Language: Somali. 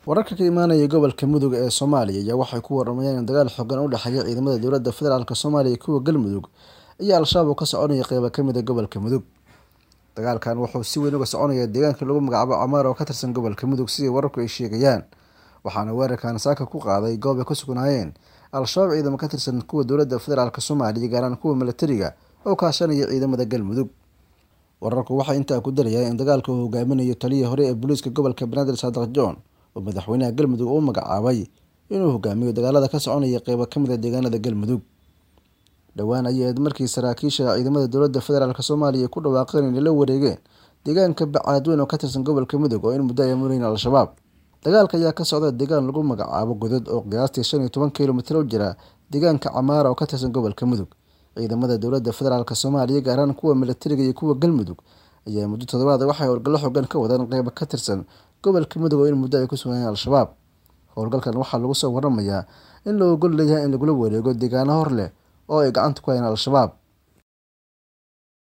wararka ka imaanaya gobolka mudug ee soomaaliya ayaa waxay ku waramayaan in dagaal xoogan u dhexeeya ciidamada dowladda federaalk soomaaliya iyo kuwa galmudug iyo al-shabaab oo ka soconaya qeyba kamid a gobolka mudug dagaalkan wuxuu si weyn uga soconaya deegaanka lagu magacaabo camaar oo ka tirsan gobolka mudug sidii wararku ay sheegayaan waxaana weerarkan saaka ku qaaday goob ay ku sugnaayeen al-shabaab ciidamo ka tirsan kuwa dowladda federaalk soomaaliya gaaraan kuwa milatariga oo kaashanaya ciidamada galmudug wararku waxay intaa ku darayaan in dagaalka uu hogaaminayo taliyii hore ee booliiska gobolka banaadir saadiq john oo madaxweynaha galmudug uu magacaabay inuu hogaamiyo dagaalada ka soconaya qeybo kamid a deegaanada galmudug dhowaan ayaed markii saraakiisha ciidamada dowladda federaalk soomaaliya ay ku dhawaaqeen inay la wareegeen deegaanka bacaadweyn oo ka tirsan gobolka mudug oo in muddo ay murayn al-shabaab dagaalka ayaa ka socda deegaan lagu magacaabo godad oo qiyaastii shan iyo toban kilomitir u jira deegaanka camaara oo ka tirsan gobolka mudug ciidamada dowladda federaalk soomaaliya gaaraan kuwa milatariga iyo kuwa galmudug ayaa muddo toddobaad waxay howlgallo xogan ka wadaan qeybo ka tirsan gobolka mudug oo in muddo ay ku sugnaayeen al-shabaab howlgalkan waxaa lagu soo waramayaa in la ogol leeyahay in lagula wareego deegaano hor leh oo ay gacanta ku hayaan al-shabaab